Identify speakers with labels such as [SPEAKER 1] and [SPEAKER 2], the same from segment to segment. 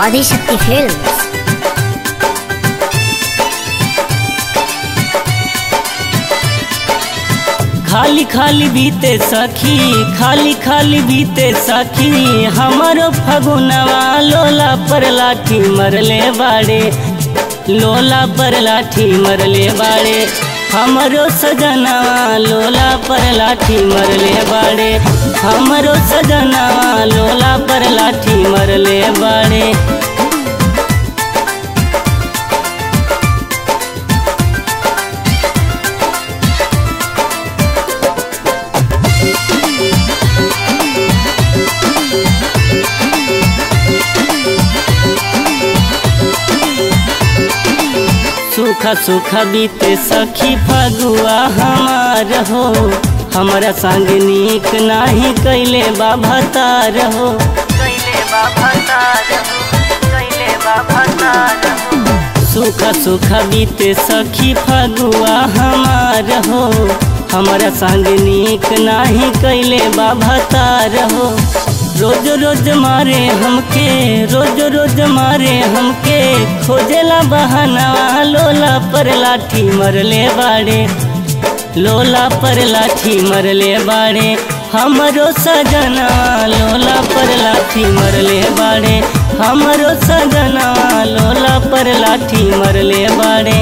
[SPEAKER 1] Adishakti films
[SPEAKER 2] खाली खाली बीते सखी खाली खाली बीते सखी हमारो फगुनवा लोला पर लाठी मरले बाड़े लोला पर लाठी मरले बाड़े हमरो सजनवा लोला पर लाठी मरले बाड़े हमरो सजनवा लोला पर लाठी मरले बाड़े सूखा सूखा बीते सखी फगुआ हमार हो हमारा संग नीक नाही कैले बाबा तार हो कैले बाबा तार हो कैले बाबा तार हो सूखा सूखा बीते सखी फगुआ हमार हो हमारा संग नीक नाही कैले बाबा तार हो रोज रोज मारे हमके रोज रोज मारे हमके खोजेला बहानवा लोला पर लाठी मरले बाड़े लोला पर लाठी मरले बाड़े हमरो सजनवा लोला पर लाठी मरले बाड़े हमरो सजनवा लोला पर लाठी मरले बाड़े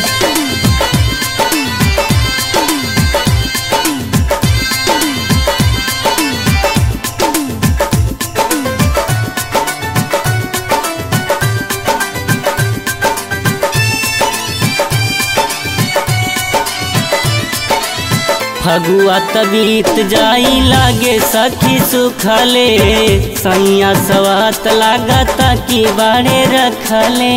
[SPEAKER 2] फगुआ तबीत जाई लागे सखी सुखले सैया सवात लागता की बाड़े रखले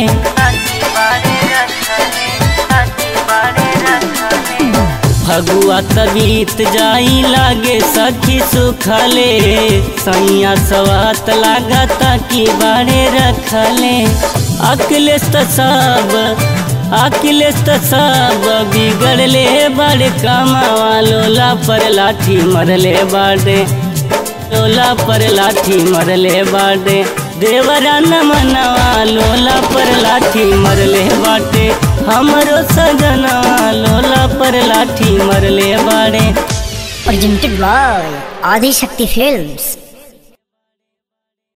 [SPEAKER 2] फगुआ तबीत जाई लागे सखी सुखले सैया सवात लागता की बाड़े रखले अखिलेश त सब अखिलेश त सब बिगड़ले बड़े कमावा लोला पर लाठी मरले बाड़े लोला पर लाठी मरले बाड़े देवरा न मनवा लोला पर लाठी मरले बाटे हमरो सजनवा लोला पर लाठी मरले बाड़े
[SPEAKER 1] presented by ఆదిశక్తి ఫిల్మ్స్